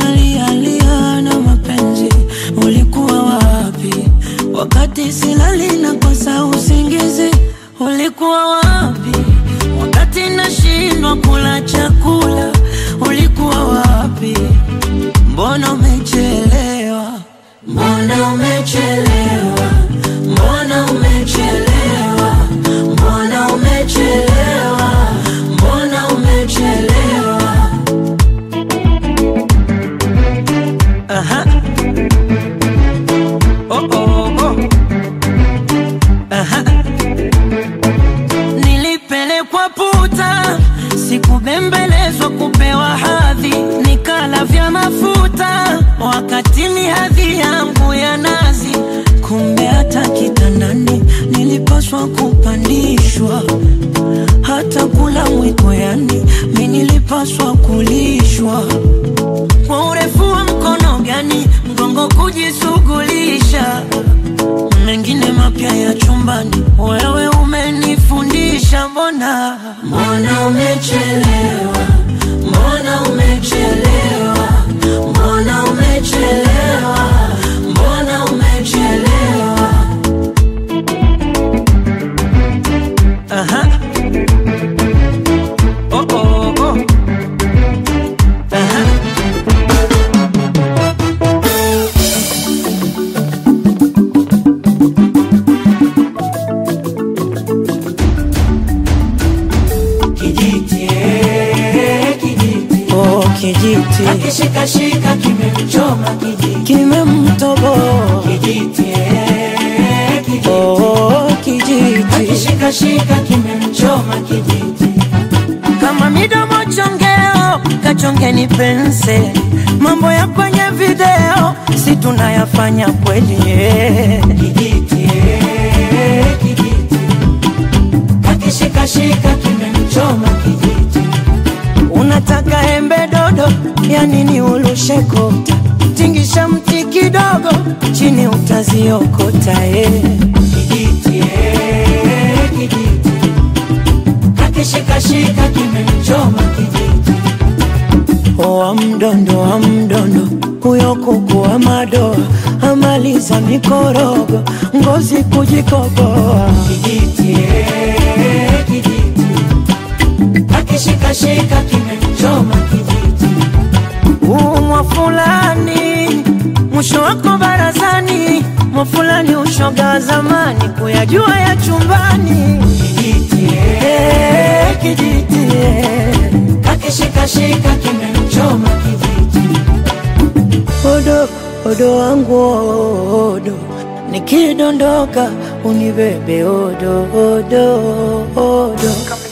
nalialia na mapenzi, ulikuwa wapi wakati silali na kosa usingizi? Ulikuwa wapi wakati nashindwa kula chakula? Ulikuwa wapi? Mbona umechelewa? Mbona umechelewa? Mbona umechelewa? Mbona umechelewa? Mbona umechelewa? Aha. Oh, oh, oh. Aha. Nilipelekwa puta, sikubembelezwa kupewa hadhi, nikala vya mafuta wakati ni hadhi yangu ya nazi. Kumbe hata kitandani nilipaswa kupandishwa, hata kula mwiko, yani mi nilipaswa kulishwa kwa urefu wa mkono gani mgongo kujishughulisha mengine mapya ya chumbani, wewe umenifundisha. Mbona mbona umechelewa, mbona umechelewa, mbona umechelewa, mbona umechelewa. Aha. Oh, oh, oh. Aha. Kijiti, eh, kijiti. Oh, kijiti Akishikashika kimemchoma kijiti. kimemtoboa. Kijiti, eh, kijiti. Oh, kijiti Akishikashika kimemchoma kijiti. kama midomo chongeo, kachongeni penseli. Mambo ya kwenye video si tunayafanya kweli eh. Kijiti, eh, kijiti. Akishikashika kimemchoma kijiti. Unataka embe dodo, ya nini ulushe kota? Tingisha mti kidogo, chini utaziokota eh. Kijiti, eh, kijiti. Akishikashika kimemchoma kijiti. Oa mdondo wa mdondo, huyo kuku wa madoa amaliza mikorogo, ngozi kujikoboa. Kijiti, eh, kijiti. Akishikashika kimemchoma kijiti. Umwa fulani mwisho wako barazani, mwa fulani ushoga wa zamani, kuyajua ya chumbani. Kijiti, eh, Eh, kijiti eh. akishikashika kimemchoma kijiti. Odo, odo wangu odo, nikidondoka unibebe odo, odo, odo.